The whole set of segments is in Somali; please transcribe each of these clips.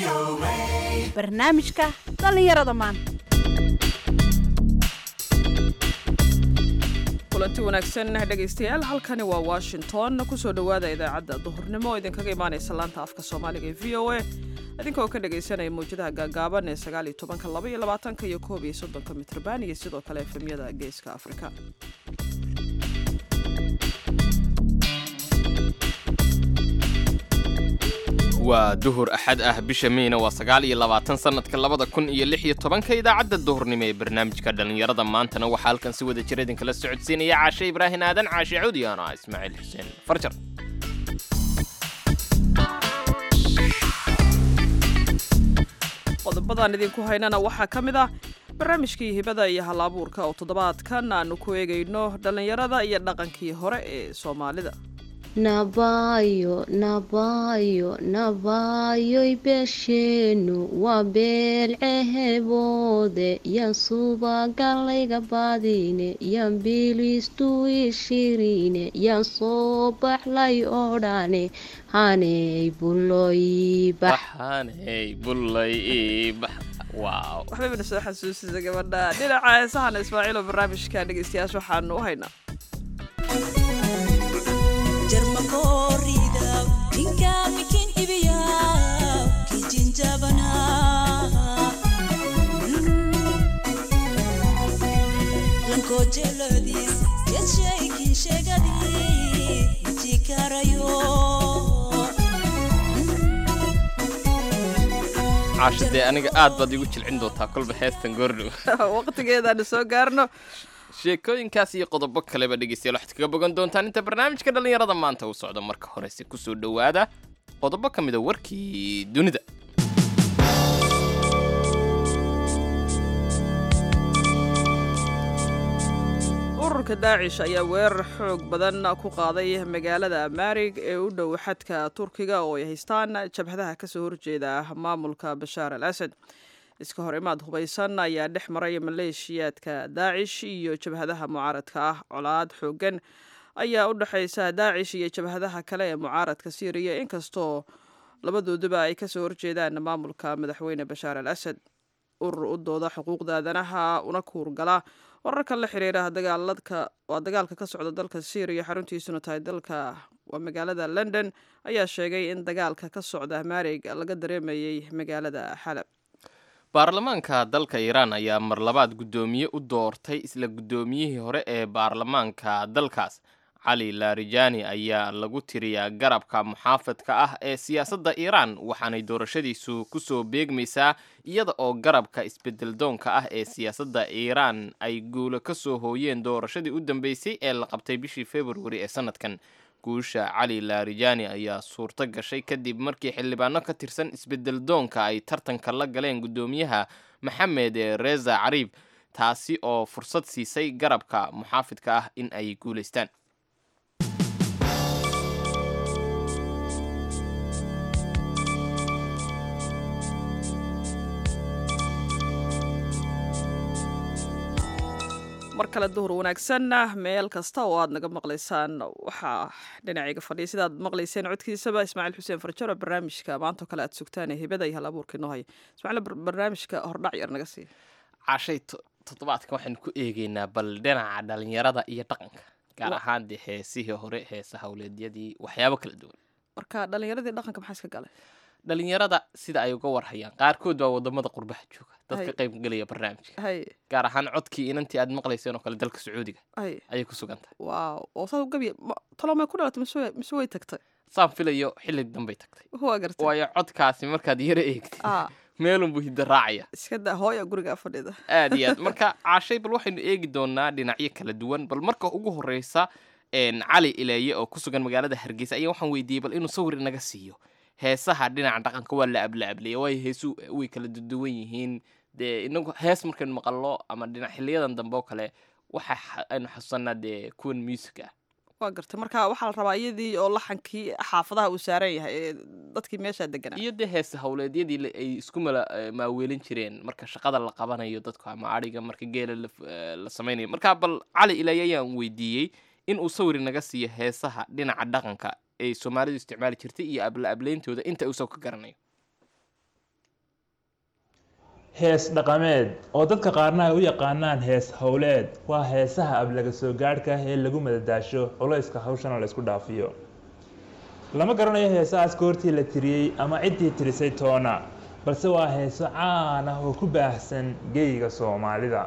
barnaamijka dhallinyarada maanta kulanti wanaagsan dhegaystayaal halkani waa washington kusoo dhowaada idaacadda duhurnimo oo idinkaga imaanaysa laanta afka soomaaliga ee v o a idinkaoo ka dhagaysanaya mawjadaha gaagaaban ee sagaaliyo tobanka laba iyo labaatanka iyo koob iyo soddonka mitrban iyo sidoo kale efemyada geeska afrika waa duhur axad ah bisha meyna waa sagaal iyo labaatan sannadka labada kun iyo lix iyo tobanka idaacadda duhurnimo ee barnaamijka dhallinyarada maantana waxaa halkan si wada jira idinkala socodsiinaya caashe ibraahin aadan caashe cudi ano ah ismaaciil xuseen farjar qodobadan idinku haynana waxaa ka mid ah barnaamijkii hibada iyo hal-abuurka oo toddobaadkan aanu ku eegayno dhallinyarada iyo dhaqankii hore ee soomaalida nabaayo nabaayo nabaayoy beesheenu waa beelceheboode yan subagallayga baadine yan biliistu ishirine yan soo baxlay odhane haney buloy bax baxaney bullay ibax waaw waxbayna soo xasuusisa gabadha dhinaca heesahana ismaaciilo barnaamijka dhegaystayaasha waxaanu u haynaa jarmakoorida ninka mikin ibiya kijinjabana lankojelodis yeshaykin shegadi jikarayo caashe dee aniga aad baad igu jilcin doontaa kolba heestan goordhow waqtigeedaanu soo gaarno sheekooyinkaas iyo qodobo kaleba dhegeystayaal waxaad kaga bogan doontaan inta barnaamijka dhallinyarada maanta uu socdo marka horese kusoo dhowaada qodobo ka mida warkii dunida ururka daacish ayaa weerar xoog badan ku qaaday magaalada maarig ee u dhow xadka turkiga oo ay haystaan jabhadaha kasoo horjeeda maamulka bashaar al asad iska hor imaad hubaysan ayaa dhex maray maleeshiyaadka daacish iyo jabhadaha mucaaradka ah colaad xoogan ayaa u dhexaysa daacish iyo jabhadaha kale ee mucaaradka siiriya inkastoo labadooduba ay kasoo horjeedaan maamulka madaxweyne bashaar al asad urur u dooda xuquuqda aadanaha una kuurgala wararka la xiriira dagaaladka waa dagaalka ka socda dalka syriya xaruntiisuna tahay dalka waa magaalada london ayaa sheegay in dagaalka ka socda maarig laga dareemayay magaalada xalab baarlamaanka dalka iiraan ayaa mar labaad guddoomiye u doortay isla guddoomiyihii hore ee baarlamaanka dalkaas cali larijani ayaa lagu tiriyaa garabka muxaafadka ah ee siyaasadda iiraan waxaanay doorashadiisu kusoo beegmaysaa iyada oo garabka isbedeldoonka ah ee siyaasadda iiraan ay guulo ka soo hooyeen doorashadii u dambeysay ee la qabtay bishii februari ee sanadkan guusha cali larijani ayaa suurto gashay kadib markii xildhibaano ka tirsan isbedeldoonka ay tartanka la galeen guddoomiyaha maxamed reza cariib taasi oo fursad siisay garabka muxaafidka ah in ay guulaystaan mar kale duhur wanaagsan meel kasta oo aad naga maqlaysaan waxaa dhinacayga fadhiya sidaad maqlayseen codkiisaba ismaaciil xuseen farjaro barnaamijka maantao kale aad sugtaan ee hibada iyo hal abuurka inoo haya ismaaciil barnaamijka hordhac yar naga siiya cashay toddobaadkan waxaynu ku eegeynaa bal dhinaca dhalinyarada iyo dhaqanka gaar ahaan dee heesihii hore heesa howleedyadii waxyaabo kala duwan marka dhalinyaradii dhaqanka maxaa iska galay dhalinyarada sida ay uga warhayaan qaarkood baa wadamada qurbaha jooga dadka qaybgelaya barnaamijka hay gaar ahaan codkii inantii aad maqlayseen oo kale dalka sacuudiga hay ayay ku sugan tahay waaw oo saad u gabiya talo may ku dhalatay mise way- mise way tagtay saan filayo xilli dambay tagtay waa gartay waayo codkaasi markaad yaro eegtid ah meelunbuu hidda raacaya iska daa hooya guriga fadhida aad iyo aad marka caashay bal waxaynu eegi doonaa dhinacyo kala duwan bal marka ugu horeysa een, cali ileeye oo ku sugan magaalada hargeysa ayaa waxaan weydiiyey bal inuu sawir inaga siiyo heesaha dhinaca dhaqanka waa la ablaablaya waayo heesu way kala duduwan yihiin dee inagu hees markaynu maqalno ama dhinac xiliyadan dambe oo kale waxa xa- aynu xasuusanaa dee kuwan music ah waa gartay marka waxaa la rabaa iyadii oo laxankii xaafadaha uu saaran yahay ee dadkii meeshaa deganaa iyo dee heese howleedyadii la- ay isku mala eh, maaweelin jireen marka shaqada la qabanayo dadku ama adhiga marka geela la f- eh, la samaynayo marka bal cali ilaahi ayaan weydiiyey in uu sawir naga siiyo heesaha dhinaca dhaqanka ay soomaalidu isticmaali jirtay iyo abla ableyntooda inta uu soo ka garanayo hees dhaqameed oo dadka qaarna ay u yaqaanaan hees howleed waa heesaha ablaga soo gaadhka ah ee lagu madadaasho culayska hawshana la isku dhaafiyo lama garanayo heesahaas goortii la tiriyey ama ciddii tirisay toona balse waa heeso caan ah oo ku baahsan geyiga soomaalida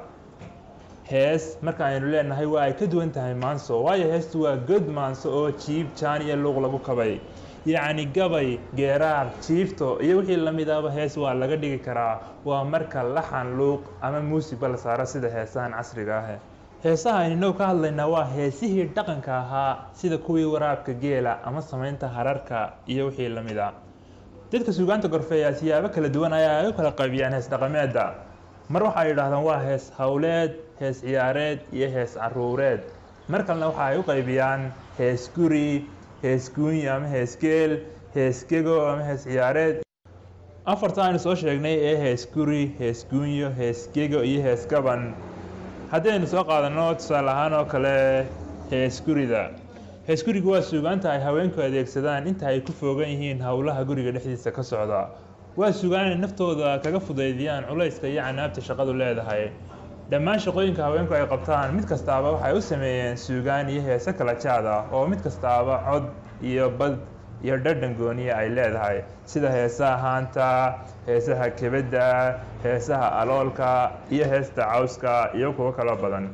hees marka aynu leenahay waa ay ka duwan tahay maanso waayo heestu waa god maanso oo jiib jaan iyo luuq lagu kabay yacni gabay geeraar jiifto iyo wixii lamid ahba hees waa laga dhigi karaa waa marka laxan luuq ama muusigba la saaro sida heesahan casriga ah heesaha aynu ka hadlaynaa waa heesihii dhaqanka ahaa sida kuwii waraabka geela ama samaynta hararka iyo wixii lamid a dadka suugaanta gorfeeya siyaabo kala duwan ayaa ay u kala qaybiyaan hees dhaqameedda mar waxa ay yidhaahdaan waa hees howleed hees ciyaareed iyo hees caruureed mar kalena waxa ay u qaybiyaan hees guri hees guunyi ama hees geel hees gego ama hees ciyaareed afarta aynu soo sheegnay ee hees guri hees guunyo hees gego iyo hees gaban haddii aynu soo qaadanno tusaale ahaan oo kale hees gurida hees gurigu waa suugaanta ay haweenku adeegsadaan inta ay ku foogan yihiin howlaha guriga dhexdiisa ka socda waa suugaan inay naftooda kaga fudaydiyaan culayska iyo canaabta shaqadu leedahay dhammaan shaqooyinka haweenku ay qabtaan mid kastaaba waxay u sameeyeen suugaan iyo heese kala jaad ah oo mid kastaaba cod iyo bad iyo dhadhan gooniya ay leedahay sida heesaha haanta heesaha kebedda heesaha aloolka iyo heesta cawska iyo kuwo kaloo badan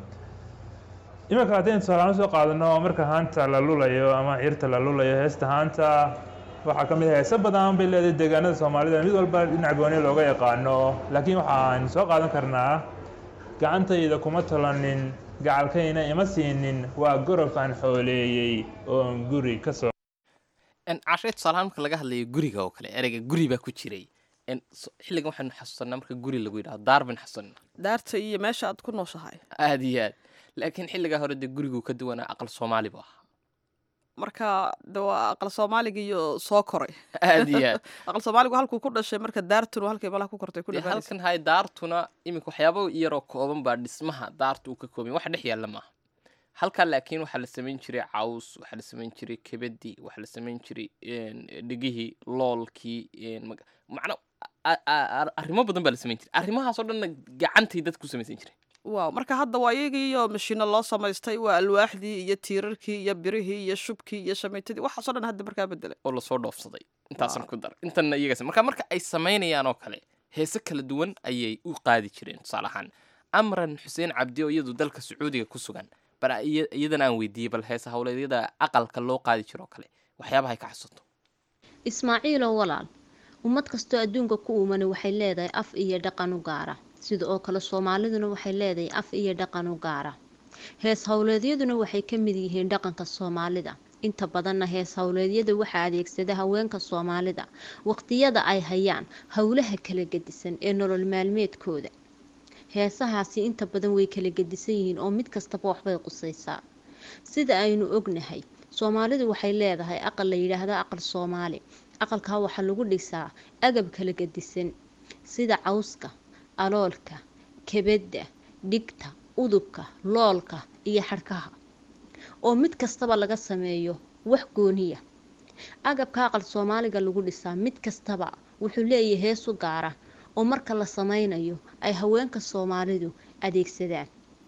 iminka haddaynu tusaalahaan soo qaadano marka haanta la lulayo ama cirta la lulayo heesta haanta waxaa ka mid ah heese badan bay leedahay deegaanada soomaalida mid walba dhinac gooni looga yaqaano laakiin waxaan soo qaadan karnaa gacantayda kuma tolanin gacalkayna ima siinin waa gorof aan xooleeyey oon guri ka soo cashay tusaalahaan marka laga hadlayo guriga oo kale ereyga guri baa ku jiray En so- xilligan waxaynu xasuusanaa marka guri lagu yidhahdo daar baynu xasuusanaa daarta iyo meesha aad ku nooshahay aad iyo aad laakiin xilligaa hore dee gurigu ka duwanaa aqal soomaali bu ahaa marka de waa aqal soomaaliga iyo soo koray aad iyo aad aqal soomaaligu halkuu ku dhashay marka daartunu halkay malaha ku kortay ku dee dhawaanaysa halkan hay daartuna iminka waxyaabo yaroo kooban baa dhismaha daarta uu ka kooban yahay. wax dhex yaalla maaha halkaa laakiin waxaa la samayn jiray caws waxaa la samayn jiray kebadii waxaa la samayn jiray een, dhigihii loolkii een, mag- macna a- a- a- arrimo badan baa la samayn jiray arrimahaasoo dhanna gacantay dadku samaysan jiray waaw marka hadda waa iyagii iyo mashiino loo samaystay waa alwaaxdii iyo tiirarkii iyo birihii iyo shubkii iyo shamaytadii waxaasoo dhan hadda markaa bedelay oo lasoo dhoofsaday intaasan ku dar intanna iyagas marka marka ay samaynayaan oo kale heese kala duwan ayay u qaadi jireen tusaale ahaan amran xuseen cabdi oo iyadu dalka sacuudiga ku sugan bal iya- iyadan aan weydiiyey bal heese howleedyada aqalka loo qaadi jiro oo kale waxyaabahay ka xasuusto ismaaciilow walaal ummad kastoo adduunka ku uumani waxay leedahay af iyo dhaqan u gaara sida oo kale soomaaliduna waxay leedahay af iyo dhaqan u gaara hees howleedyaduna waxay ka mid yihiin dhaqanka soomaalida inta badanna hees howleedyada waxaa adeegsada haweenka soomaalida waqtiyada ay hayaan howlaha kala gedisan ee nolol maalmeedkooda heesahaasi inta badan way kala gedisan yihiin oo mid kastaba waxbay qusaysaa sida aynu ognahay soomaalidu waxay leedahay aqal la yidhaahdo aqal soomaali aqalkaa waxaa lagu dhisaa agab kala gedisan sida cawska aloolka kebedda dhigta udubka loolka iyo xadhkaha oo mid kastaba laga sameeyo wax gooniya agabka aqal soomaaliga lagu dhisaa mid kastaba wuxuu leeyahay hees u gaara oo marka la sameynayo ay haweenka soomaalidu adeegsadaan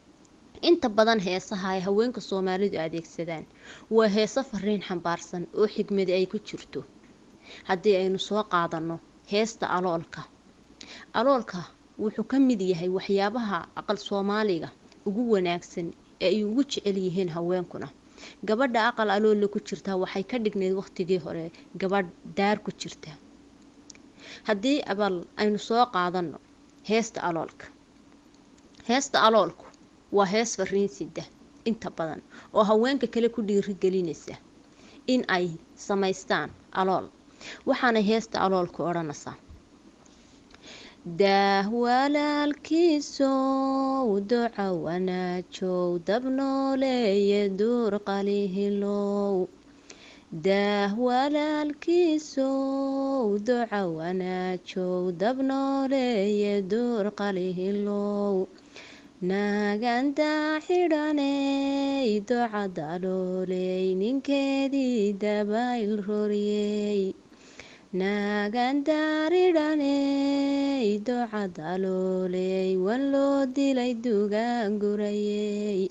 inta badan heesaha ay haweenka soomaalidu adeegsadaan waa heeso fariin xambaarsan oo xigmadi ay ku jirto haddii aynu soo qaadanno heesta aloolka aloolka wuxuu ka mid yahay waxyaabaha aqal soomaaliga ugu wanaagsan ee ay ugu jecel yihiin haweenkuna gabadha aqal aloolla ku jirtaa waxay ka dhignayd waqtigii hore gabadh daar ku jirta haddii abal aynu soo qaadanno heesta aloolka heesta aloolku waa hees fariin sida inta badan oo haweenka kale ku dhiirigelinaysa in ay samaystaan alool waxaana heesta aloolku odhanaysaa daah walaalkiisow duca wanaajow dabnooleeye duur qalihilow daah walaalkiisow duca wanaajow dabnooleeye duur qalihilow naagandaa xidhaney duca dalooley ninkeedii dabayl roriyey naagandaaridhaney docadalooley wan loo dilay dugaangurayey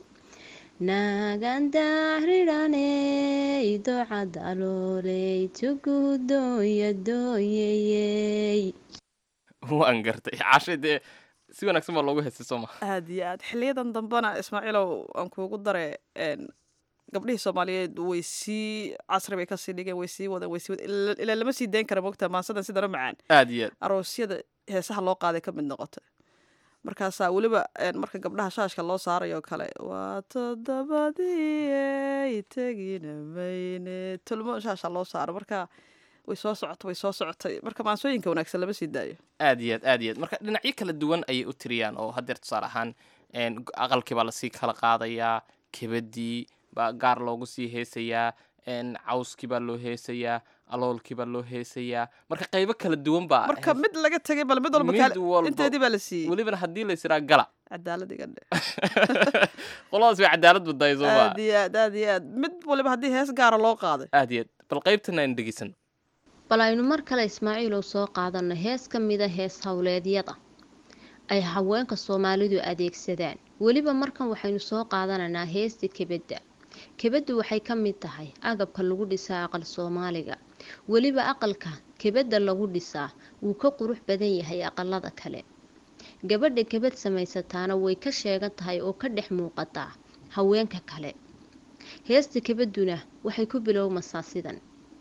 naagandaaridhaney docadalooley tugudoonya dooyayey waan gartay cashay dee si wanaagsan baa loogu heystay soo maha aad iyo aad xiliyadan dambena ismaaciilow aan kuugu dare een, gabdhihii soomaaliyeed way sii casri bay kasii dhigeen way sii wadeen way sii wadeen ila- ilaa lama sii dayn kara mogta maansadan sidana macaan aad iyo aad aroosyada heesaha loo qaaday ka mid noqotay markaasaa weliba een, marka gabdhaha shaashka loo saarayo kale waa toddobadii ay tegina mayne tulmo shaasha loo saaro marka way soo socotay way soo socotay marka maansooyinka wanaagsan lama sii daayo aad iyo aad aad iyo aad marka dhinacyo kala duwan ayay u tiriyaan oo haddeer tusaale ahaan een, g- aqalkii baa lasii kala qaadayaa kebadii baa gaar loogu sii heesayaa een, cawskii baa loo heesayaa aloolkii baa loo heesayaa marka qaybo kala duwan baa marka hees- mid laga tegay bal mid walba Mid kaale- walba. inteedii baa la siiyey welibana haddii la ysiraa gala cadaalad iga dhe qoladaas way cadaalad baddahay soo maa aad iyo aad aad iyo aad mid waliba haddii hees gaara loo qaaday aad iyo aad bal qaybtana aynu dhegeysan bal aynu mar kale ismaaciilow soo qaadano hees ka mida hees howleedyada ay haweenka soomaalidu adeegsadaan weliba markan waxaynu soo qaadanaynaa heesta kebadda kebaddu waxay ka mid tahay agabka lagu dhisaa aqal soomaaliga weliba aqalka kebadda lagu dhisaa wuu ka qurux badan yahay aqalada kale gabadha kebad samaysataana way ka sheegan tahay oo ka dhex muuqataa haweenka kale heesta kebadduna waxay ku bilowmasaa sidan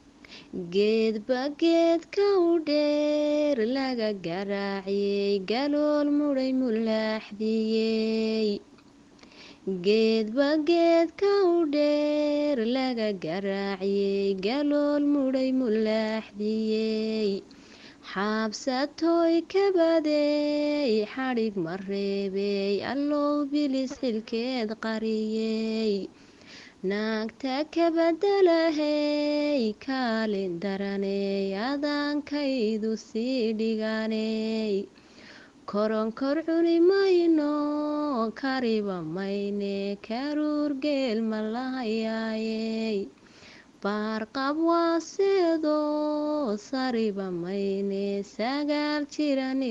geedba geedka u dheer laga garaaciyey galool mudhay mulaaxdiyey geedba geedka u dheer laga garaaciyey galool mudhay mulaaxdiyey xaabsatooy kabadey xadhig ma reebey allow bilis xilkeed qariyey naagta kabadalahey kaalin daraney adaankaydu sii dhiganey koronkor cuni mayno kariba mayne karuur geel ma lahayaayey baarqab waaseedo sariba mayne sagaal jiran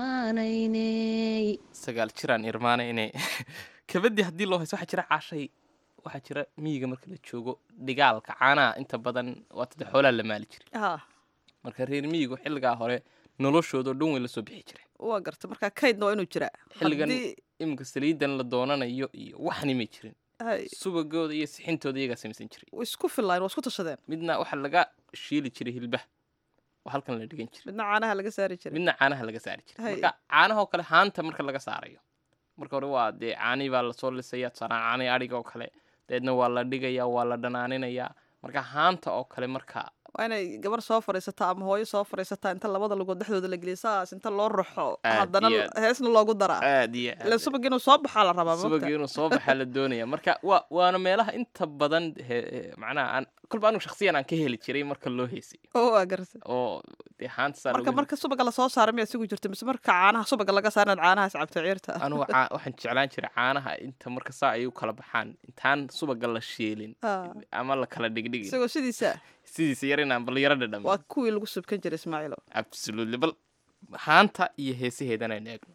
irmaanayney sagaal jiraan irmaana inay kabadii haddii loo hayso waxaa jira caashay waxaa jira miyiga marka la joogo dhigaalka caanaha inta badan waa tada xoolaa la maali jiray ha marka reer miyigu xilligaa hore noloshoodao dhan way la soo bixi jiray waa garta marka kaydna waa inuu jiraa xilligan Haddii- iminka saliidan la doonanayo iyo waxni may jirin hay, subagooda iyo sixintooda iyagaa samaysan jiray way isku fillayn waa isku tashadeen midna waxaa laga shiili jiray hilbah oo halkan la dhigan jiray midna caanaha laga saari jiray midna caanaha laga saari jiray Hay. marka caanahoo kale haanta marka laga saarayo marka hore waa dee caanii baa lasoo lisaya tusaale caanii adhiga oo kale dabeedna waa la dhigayaa waa la dhanaaninayaa marka haanta oo kale marka waa inay gabar soo fadhiisataa ama hooyo soo fadhiisataa inta labada lugood dhexdooda la geliya saas inta loo raxo Aad haddana iyo aad. heesna loogu daraa aad iyo ila aad subag inuu soo baxaa la rabaa subagii mogta inuu soo baxaa la doonaya marka waa waana meelaha inta badan he- he- macnaha aan kolba anigu shakhsiyan aan ka heli jiray marka loo heysay oo waa garta oo dee haanta saa marka lagu marka subaga lasoo saara miyaa sugu jirta mise marka caanaha subaga laga saara inaad caanahaas cabto ciirta anugu caa- waxaan jeclaan jiray caanaha inta marka saa ay u kala baxaan intaan subaga la shiilin Ah. ama la kala dhigdhigin isagoo sidiisa sidiisa yar inaan bal yaro dhadham waa kuwii lagu subkan jiray ismaaciilo absolutely bal haanta iyo heesaheedana aynu eegno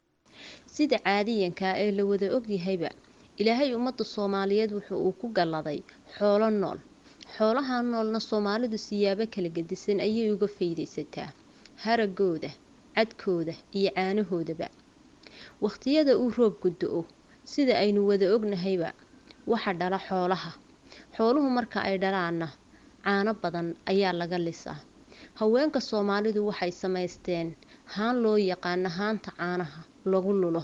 sida caadiyanka ee la wada ogyahayba ilaahay ummadda soomaaliyeed wuxuu uu ku galladay xoolo nool xoolaha noolna soomaalidu siyaabo kala gedisan ayay uga faydaysataa haragooda cadkooda iyo caanahoodaba wakhtiyada uu roobku do-o sida aynu wada ognahayba waxa dhala xoolaha xooluhu marka ay dhalaanna caano badan ayaa laga lisaa haweenka soomaalidu waxay samaysteen haan loo yaqaano haanta caanaha lagu lulo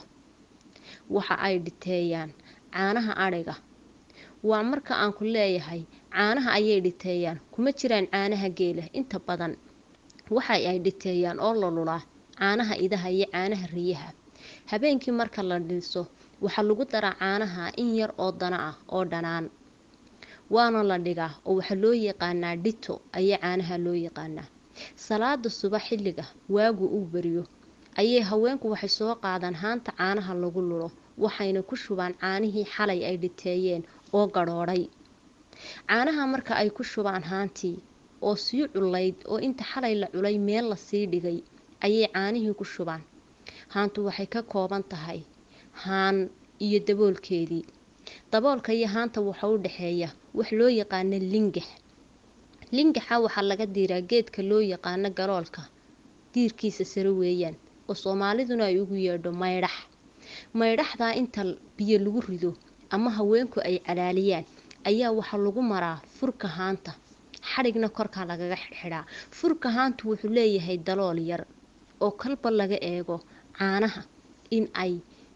waxa ay dhiteeyaan caanaha adhiga waa marka aan ku leeyahay caanaha ayay dhiteeyaan kuma jiraan caanaha geela inta badan waxa ay dhiteeyaan oo la lulaa caanaha idaha iyo caanaha riyaha habeenkii marka la dhiso waxaa lagu daraa caanaha in yar oo dana ah oo dhanaan waana la dhigaa oo waxaa loo yaqaanaa dhito ayaa caanaha loo yaqaanaa salaada subax xilliga waagu uu beriyo ayay haweenku waxay soo qaadaan haanta caanaha lagu lulo waxayna ku shubaan caanihii xalay ay dhiteeyeen oo gadhoodhay caanaha marka ay ku shubaan haantii oo sii culayd oo inta xalay la culay meel lasii dhigay ayay caanihii ku shubaan haantu waxay ka kooban tahay haan iyo daboolkeedii daboolka iyo haanta waxa u dhexeeya wax loo yaqaano lingax lingaxa waxaa laga diiraa geedka loo yaqaano galoolka diirkiisa sare weeyaan oo soomaaliduna ay ugu yeedho maydhax maydhaxdaa inta biyo lagu rido ama haweenku ay calaaliyaan ayaa waxaa lagu maraa furka haanta xadhigna korkaa lagaga xidhaa furka haantu wuxuu leeyahay dalool yar oo kalba laga eego caanaha in ay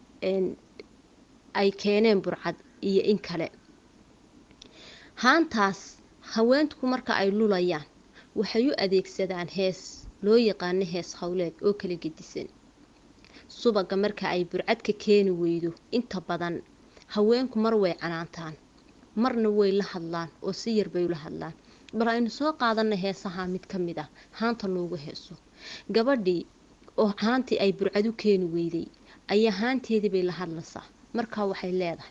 ay keeneen burcad iyo in kale haantaas haweenku marka ay lulayaan waxay u adeegsadaan hees loo yaqaano hees howleed oo kala gedisan subaga marka ay burcadka keeni weydo inta badan haweenku mar way canaantaan marna way la hadlaan oo si yar bay ula hadlaan bal aynu soo qaadana heesaha mid ka mid ah haanta loogu heeso gabadhii oo haantii ay burcad u keeni weyday ayaa haanteedii bay la hadlaysaa markaa waxay leedahay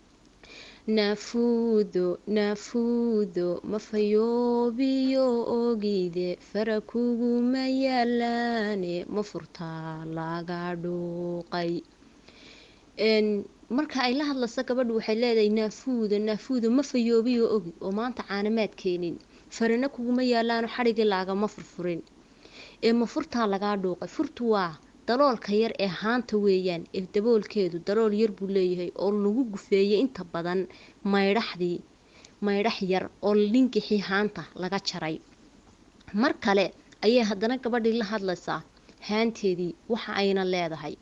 naafuudo naafuudo mafayoobiyo ogide fara kuguma yaalaane ma furtaa laga dhuuqay marka ay la hadlayso gabadhu waxay leedahay naafuuda naafuuda ma fayoobiyo ogi oo maanta caanamaad keenin farina kuguma yaalaano xadhigii laagama furfurin ee ma furtaa lagaa dhuuqay furtu waa daloolka yar ee haanta weeyaan ee daboolkeedu dalool yar buu leeyahay oo lagu gufeeyay inta badan maydhaxdii maydhax yar oo linkixii haanta laga jaray mar kale ayay haddana gabadhii la hadlaysaa haanteedii waxa ayna leedahay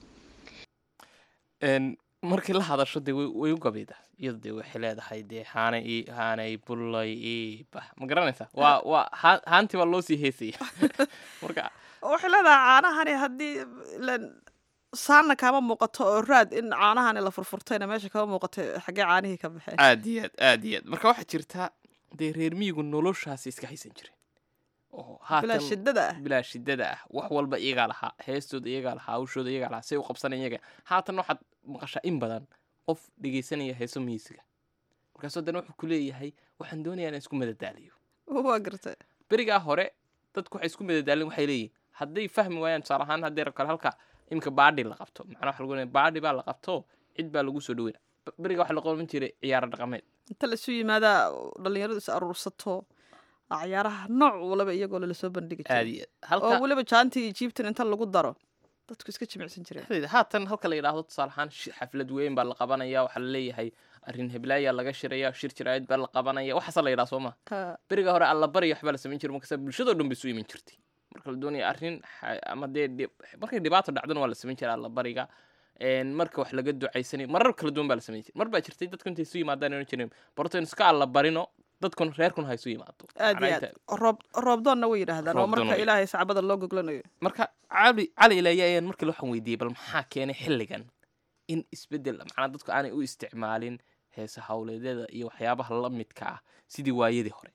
markii la hadasho dee way u gabayda iyado dee waxay leedahay dee haanay i haanay bullay i bah ma garanaysaa waa waa haa- haantii baa loo sii heesaya marka waxay leedahay caanahani haddii ilaan saanna kaama muuqato oo raad in caanahani la furfurtayna meesha kama muuqato xaggee caanihii ka baxeen aad iyo aad aad iyo aad marka waxaa jirta dee reer miyigu noloshaasi iska haysan jireen oo bilaa haatan shidada ah bilaa shidada ah wax walba iyagaa lahaa heestooda iyagaa lahaa hawshooda iyagaa lahaa say u qabsanaya iyaga haatan waxaad maqashaa in badan qof dhegaysanaya heeso miisiga markaasoo haddana wuxuu ku leeyahay waxaan doonayaa inaan isku madadaaliyo waa gartay berigaa hore dadku waxay isku madadaalin waxay leeyihin hadday fahmi waayaan tusaale ahaan haddii rab kale halka imika baadhi la qabto macnaa waxa lagu leeyahay baadhi baa la qabto cid baa lagu soo dhaweyna beriga waxaa la qaban jiray ciyaaro dhaqameed inta laisu yimaadaa dhalinyaradu is aruursato cayaaraha nooc walaba iyagoo lala soo bandhigi aad jiray iyo aad oo halka weliba jaantii iyo jiibtan inta lagu daro dadku iska jimicsan jireen dhexdeeda haatan halka la yidhaahdo tusaale ahaan shi- xaflad weyn baa la qabanaya waxaa la leeyahay arrin heblaayaa laga shiraya shir jiraayad baa la qabanaya waxaasa la yidhaha soo ma Ha, beriga hore alla barya waxbaa la samayn jiray markaasa bulshadoo dhan bay isu iman jirtay marka la doonaya arrin xa- ama dee dhib- markay dhibaato dhacdana waa la samayn jiray alla bariga Een, marka wax laga ducaysanay marar kala duwan baa la samayn jiray mar baa jirtay dadku intay isu yimaadaan ohan jireen bartaynu iska alla barino dadkun reerkun ha isu yimaado aad iyo Macnaa aad inta- roob roobdoonna way yidhaahdaan oo Roobdoon marka way. ilaahay sacbada loo goglanayo marka cali cali ilaaye ayaan markii waxaan weydiiyey bal maxaa keenay xilligan in isbeddel macnaa dadku aanay u isticmaalin heesa hawleedyada iyo waxyaabaha la midka ah sidii waayadii hore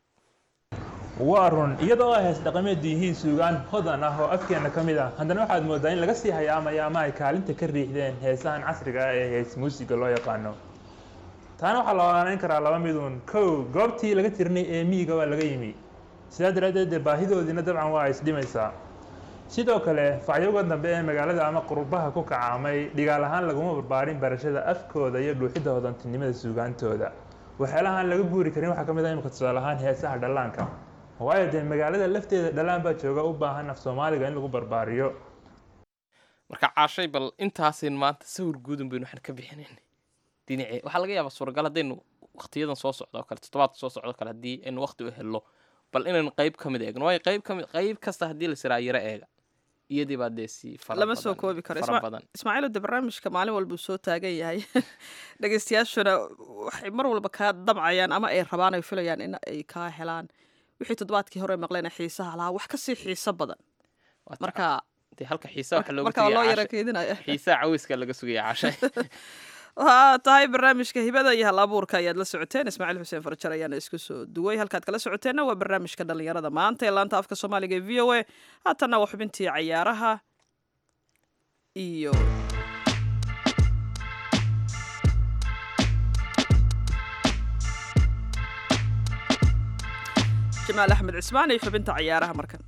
waa run iyadoo ay hees dhaqameedu yihiin suugaan hodan ah oo afkeena ka mid ah haddana waxaad moodaa in laga sii hayaamayo ama ay kaalinta ka riixdeen heesahan casriga ah ee hees muusiga loo yaqaano taana waxaa la ogaanayn karaa laba miduun kow goobtii laga tirnay ee miyiga waa laga yimi sidaa daraaddeed dee baahidoodiina dabcan waa isdhimaysaa sidoo kale facyowga dambe ee magaalada ama qurbaha ku kacaamay dhigaal ahaan laguma barbaarin barashada afkooda iyo dhuuxidda hodantinimada suugaantooda waxyaalahaan laga guuri karin waxaa ka mid ah imika tusaale ahaan heesaha dhallaanka waayo dee magaalada lafteeda dhallaan baa jooga u baahan af soomaaliga in lagu barbaariyo marka caashay bal intaasayn maanta sawir guudun baynu waxaan ka bixinayn dhinacee waxaa laga yaabaa suuragal haddaynu waqtiyadan soo socdo oo kale toddobaadka soo socdo kale haddii aynu waqti u helno bal inaynu qayb ka mid eegno waayo qayb ka mid qayb kasta haddii la siraa yaro eega iyadii baa dee si fara lama soo badan- koobi karo fara Isma- badan ismaaciil de barnaamijka maalin walba uu soo taagan yahay dhegeystayaashuna waxay mar walba kaa damcayaan ama ay rabaan ay filayaan in ay kaa helaan wixii toddobaadkii hore maqleen xiisaha lahaa wax kasii xiiso badan Waa marka dee halka xiisa waxa looga marka waa loo tegaya yara caashay keedinaya xiisaha cawiska laga sugaya caashay waxaa tahay barnaamijka hibada iyo hal abuurka ayaad la socoteen ismaaciil xuseen farjar ayaana isku soo duway halkaad kala socoteenna waa barnaamijka dhalinyarada maanta ee laanta afka soomaaliga ee v o a haatanna waa xubintii cayaaraha iyo jamaal axmed cismaan iyo xubinta ciyaaraha markan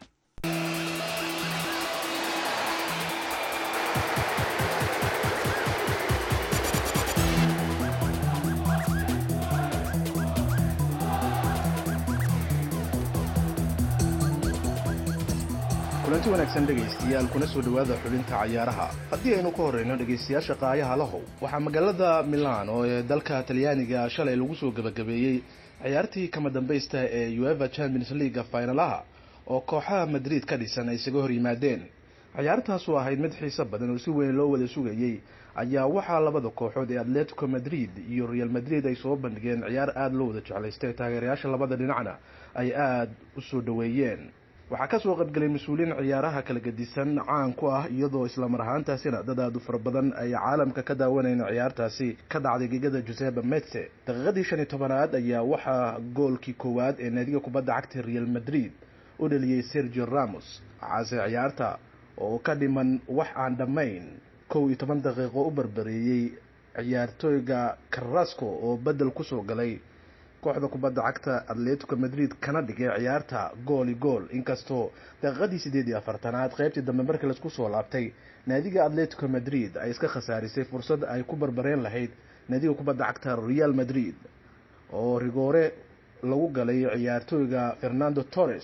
kulanti wanaagsan dhegaystayaal kuna soo dhowaada xubinta cayaaraha haddii aynu ka horreyno dhegaystayaasha qaayaha lahow waxaa magaalada milan oo ee dalka talyaaniga shalay lagu soo gebagabeeyey ciyaartii kama dambaysta ee ueva champions leaga finalaha oo kooxaha madrid ka dhisan ay isaga hor yimaadeen ciyaartaas oo ahayd mid xiiso badan oo si weyn loo wada sugayey ayaa waxaa labada kooxood ee atletico madrid iyo real madrid ay soo bandhigeen ciyaar aada loo wada jeclaystay taageerayaasha labada dhinacna ay aada u soo dhoweeyeen waxaa kasoo qaybgelay mas-uuliyiin ciyaaraha kala gedisan caan ku ah iyadoo islamar ahaantaasina dad aada u fara badan ay caalamka ka daawanayeen ciyaartaasi ka dhacday gegada joseba metse daqiiqadii shan iyo tobanaad ayaa waxaa goolkii koowaad ee naadiga kubadda cagta real madrid u dhaliyey sergio ramos waxaase ciyaarta oo ka dhiman wax aan dhammayn kow iyo toban daqiiqo u barbareeyey ciyaartooyga carrasco oo bedel kusoo galay kooxda kubadda cagta atletico madrid kana dhigay ciyaarta gooli gool inkastoo daqiiqadii siddeed iyo afartanaad qaybtii dambe markii laisku soo laabtay naadiga atletico madrid ay iska khasaarisay fursad ay ku barbareen lahayd naadiga kubadda cagta real madrid oo rigoore lagu galay ciyaartooyga fernando torres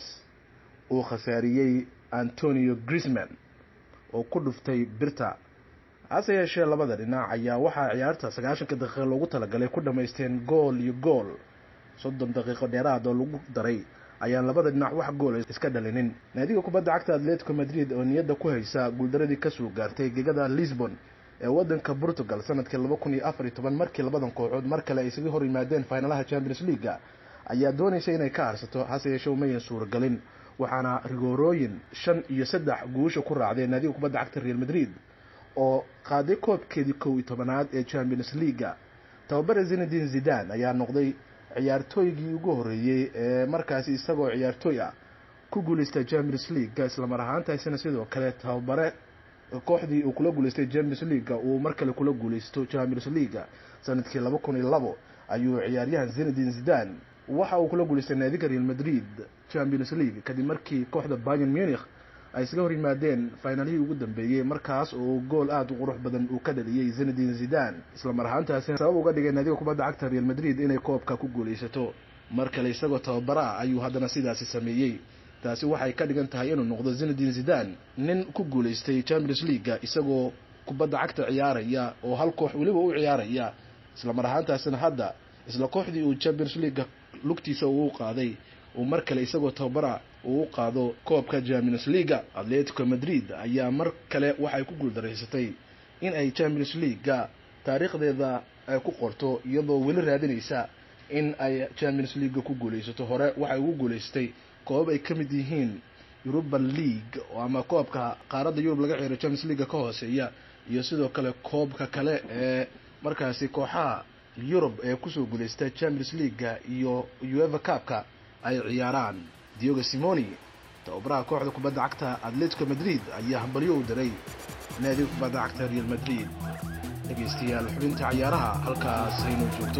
uu khasaariyey antonio grisman oo ku dhuftay birta hase yeeshee labada dhinac ayaa waxaa ciyaarta sagaashanka daqiiqa loogu talagalay ku dhammaysteen gool iyo gool soddon daqiiqo dheeraad oo lagu daray ayaan labada dhinac wax goola iska dhalinin naadiga kubadda cagta atletico madrid oo niyadda ku haysa guuldaradii kasoo gaartay gegada lisbon ee wadanka portugal sanadkii laba kun iyo afar iyo toban markii labadan kooxood mar kale ay isaga hor yimaadeen finalaha champions leaga ayaa doonaysa inay ka harsato hase yeeshee umayan suuragelin waxaana rigoorooyin shan iyo saddex guusha ku raacdeen naadiga kubadda cagta real madrid oo qaaday koobkeedii kow iyo tobanaad ee champions leaga tababare zinadin zidan ayaa noqday ciyaartooygii ugu horreeyey ee markaasi isagoo ciyaartooy ah ku guuleystay champions leaga islamar ahaantaasina sidoo kale tababare kooxdii uu kula guuleystay champions leaga uu mar kale kula guuleysto champions leaga sanadkii laba kun iyo labo ayuu ciyaaryahan zinadin zidan waxa uu kula guuleystay naadiga real madrid champions league kadib markii kooxda bayern munich ay isaga hor yimaadeen finaalihii ugu dambeeyey markaas oo gool aada u qurux badan uu ka dhaliyey zinadin zidan islamar ahaantaasina sabab uga dhigay naadiga kubadda cagta real madrid inay koobka ku guuleysato mar kale isagoo tababara ah ayuu haddana sidaasi sameeyey taasi waxay ka dhigan tahay inuu noqdo zinadin zidan nin ku guuleystay champions leaga isagoo kubadda cagta ciyaaraya oo hal koox weliba u ciyaaraya islamar ahaantaasina hadda isla kooxdii uu champions leaga lugtiisa uu qaaday uu mar kale isagoo tababara uu u qaado koobka champions leaga atletico madrid ayaa mar kale waxay ku guuldaraysatay in ay champions leaga taariikhdeeda ay ku qorto iyadoo weli raadinaysa in ay champions leaga ku guuleysato hore waxay ugu guuleystay koobab ay ka mid yihiin euruban league ama koobka qaaradda yurub laga ciyaaro champions leaga ka hooseeya iyo sidoo kale koobka kale ee markaasi kooxaha yurub ee kusoo guuleystay champions leaga iyo ueva cupka ay ciyaaraan diogo simoni tababaraha kooxda kubadda cagta atletico madrid ayaa hambalyo u diray naadiga kubadda cagta real madrid dhegaystayaal xubinta cayaaraha halkaas haynoo joogto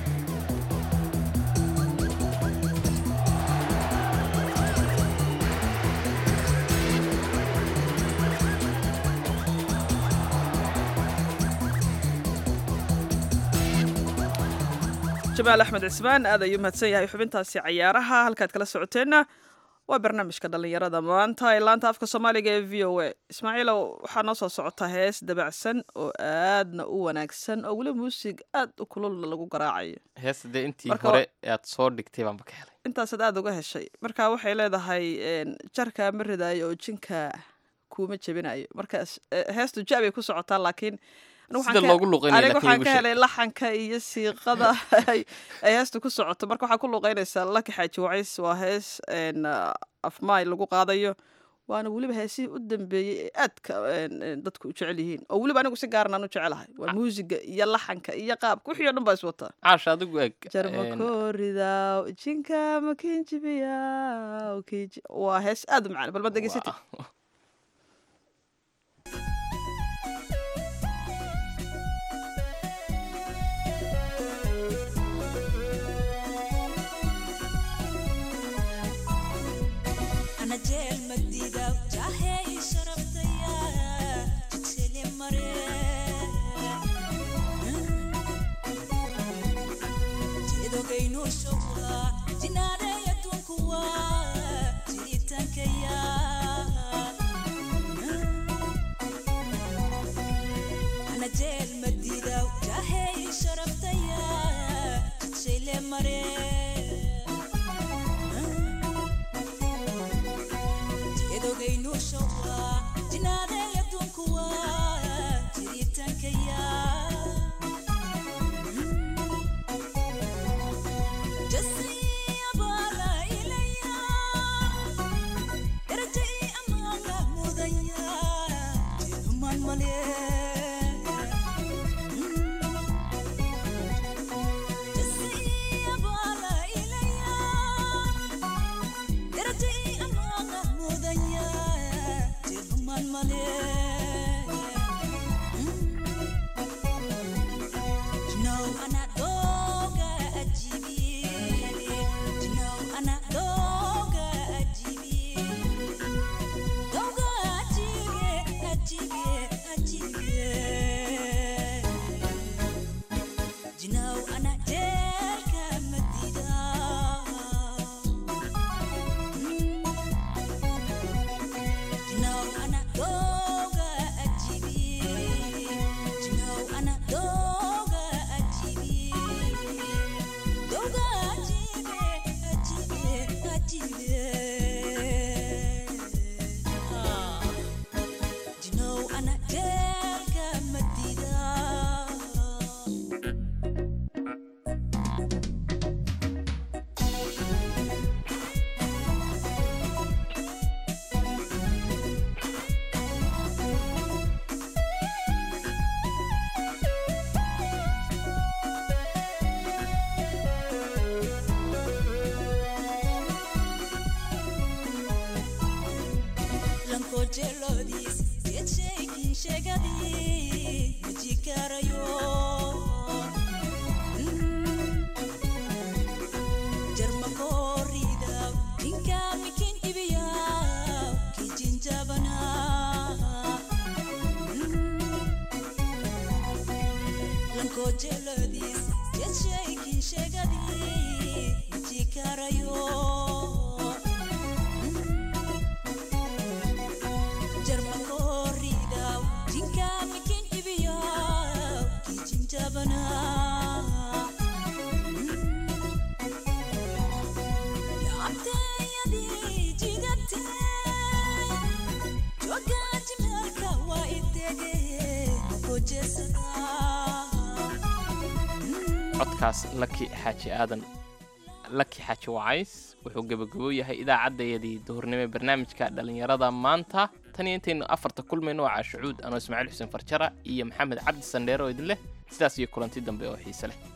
jamaal axmed cismaan aad ayuu mahadsan yahay xubintaasi cayaaraha halkaad kala socoteenna waa barnaamijka dhallinyarada maanta ee laanta afka soomaaliga ee v o a ismaaciilow waxaa noo soo socota hees dabacsan oo aadna u wanaagsan oo weli muusig aad u kululna lagu garaacayo heesta dee intii Marka hore aad soo dhigtay baanba ka helay intaasaad aada uga heshay marka waxay leedahay jarkaa ma ridaayo oo jinka kuuma jebinayo marka heestu jabay ku socotaa laakiin anigu waxaan sida ka- loogu luqeynaya aniga laakiin waxaan igu ka sheeg. helay laxanka iyo siiqada ay ay heestu ku socoto marka waxaa ku luqeynaysaa laki xaaji wacays waa hees een, ah, afmaay lagu qaadayo waana weliba heesihii u dambeeyey ee aadka een, een, dadku u jecel yihiin oo weliba anigu si gaaran aan u jecelahay waa muusiga iyo laxanka iyo qaabka wixii o dhan baa is wataa caasha adigu eg een, jarmakooridaw jinka makinjibiya waa hees aad u macaan bal ma degeysatid waa- codkaas laki xaaji aadan laki xaaji wacays wuxuu gebagabo yahay idaacaddayadii duhurnimo ee barnaamijka dhallinyarada maanta tan iyo intaynu afarta kulmayno waa caashucuud anoo ismaaciil xuseen farjara iyo maxamed cabdi sandheer oo idin leh sidaas iyo kulanti dambe oo xiise leh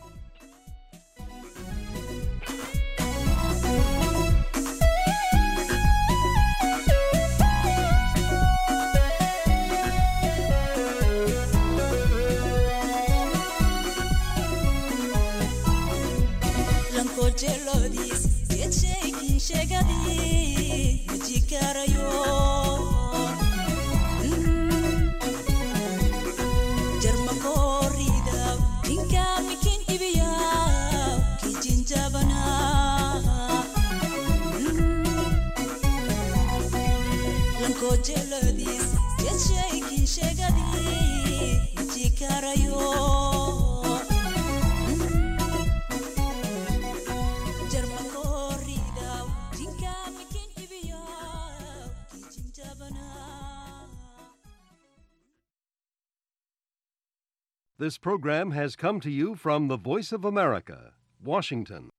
This program has come to you from the Voice of America, Washington.